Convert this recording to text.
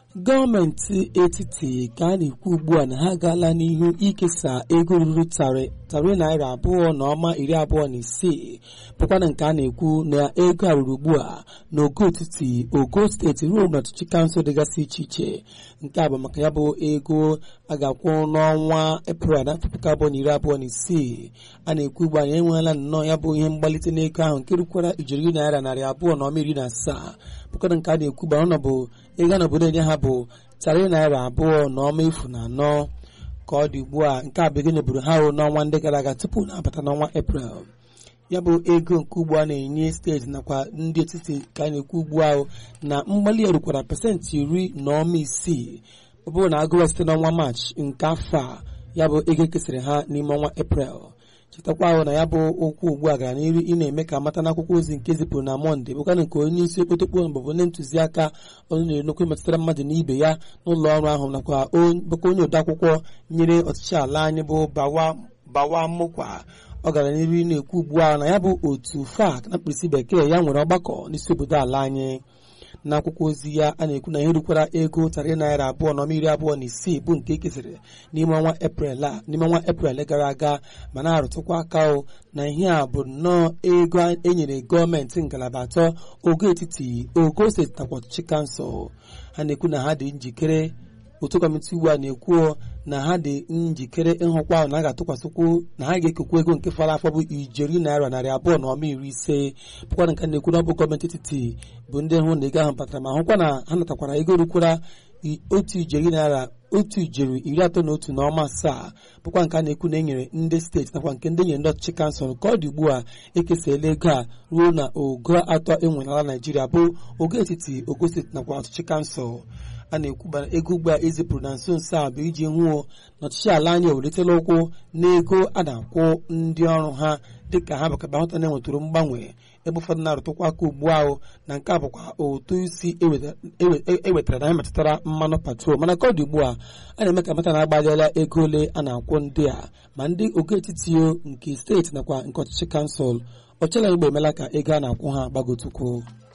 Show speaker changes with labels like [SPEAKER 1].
[SPEAKER 1] gọọmenti etiti ka a na-ekwu ugbu a na ha agaala n'ihu ikesa ego ruru tarị naira abụọ na ọma iri abụọ na isii bụkwana nke a na-ekwu na ego a ruru ugbu a n'ogo etiti ogo steeti ruo n'ọchịchị kansụl dịgasị iche iche nke a bụ maka ya bụ ego a ga-akwụ n'ọnwa eprel na afọ puku abụọ na iri abụọ na isii a na-ekwu ugbu a na enweela nnọọ ya bụ ihe mgbalite n'ego ahụ nke rukwara ijeri naira narị abụọ na ọma iri na asaa bụkwana nke a na-ekwu gbara ọnọbụ ego n'obodo enye ha bụ tarị naira abụọ na ọma efu na anọ ka ọ dị ugbu a nke a bụ ego nyeburu ha n'ọnwa ndị gara aga tupu na-abata n'ọnwa eprel ya bụ ego nke ugbu a na-enye steeti nakwa ndị etiti ka a na-ekwu ugbu ahụ na mgbali ya rukwara pasentị iri na ọma isii ọ bụrụ na agụwa site n'ọnwa maachị nke afọ a ya bụ ego ekesịrị ha n'ime ọnwa eprel chetakwa ahụ na ya bụ okwu ugbu a gara n'iru ị na-eme ka amata n'akwụkwọ ozi nke zipụrụ na mọnde bụkwana nke onye isi okpotokpo mbụ onye ntụziaka onye na-enokwu metụtara mmadụ na ibe ya n'ụlọ ọrụ ahụ nakwa bụkwa onye odeakwụkwọ nyere ọchịchị ala anyị bụ bawa mụkwa ọ gara n'iru na-ekwu ugbu a na ya bụ otu fak na mkpirisi bekee ya nwere ọgbakọ n'isi obodo ala anyị n'akwụkwọ ozi ya a na-ekwu na ihe rukwara ego tarị naira abụọ na iri abụọ na isii bụ nke ekesịrị n'ime ọnwa eprel a n'ime ọnwa eprel gara aga ma na-arụtụkwa aka o na ihe a bụ nnọọ ego enyere gọọmenti ngalaba atọ ogo etiti ogo steeti nakwa ọchịchị kansụl ha na-ekwu na ha dị njikere otu kọmiti ugbu a na-ekwu na ha dị njikere ịhụkwa ahụ na a ga-atụkwasịkwu na ha ga-ekekwa ego nke fara afọ bụ ijeri naira narị abụọ na ọma iri ise bụkwana nke na-ekwu na ọ bụ gọọmenti etiti bụ ndị hụ na ego ahụ batara ma hụkwa na ha natakwara ego rukwara otu ijeri naira otu ijeri iri atọ na otu na ọma asaa bụkwa nke a na-ekwu na enyere ndị steeti nakwa nke ndị nyere ndị ọchịchị kansụl ka ọ dị ugbu a ekesala ego a ruo na ogo atọ enwerela naijiria bụ ogo etiti ogo steeti nakwa ọchịchị kansụl a na-ekwu ego ugbu a ezipụrụ na nso nso a bụ iji hụo na ọchịchị ala anyị ewelitela ụkwụ n'ego a na-akwụ ndị ọrụ ha dịka ha bakaba hụta na-enwetụrụ mgbanwe ebe ụfọdụ na-arụtụkwa aka ugbu ahụ na nke a bụkwa otu isi ewetara na ya metụtara mmanụ patrol mana ka ọ dị ugbu a a na-eme ka mata na-agbaliela ego ole a na-akwụ ndị a ma ndị ogo etiti nke steeti nakwa nke ọchịchị kansụl ọchịla igbo emela ka ego a na-akwụ ha gbagotukwuo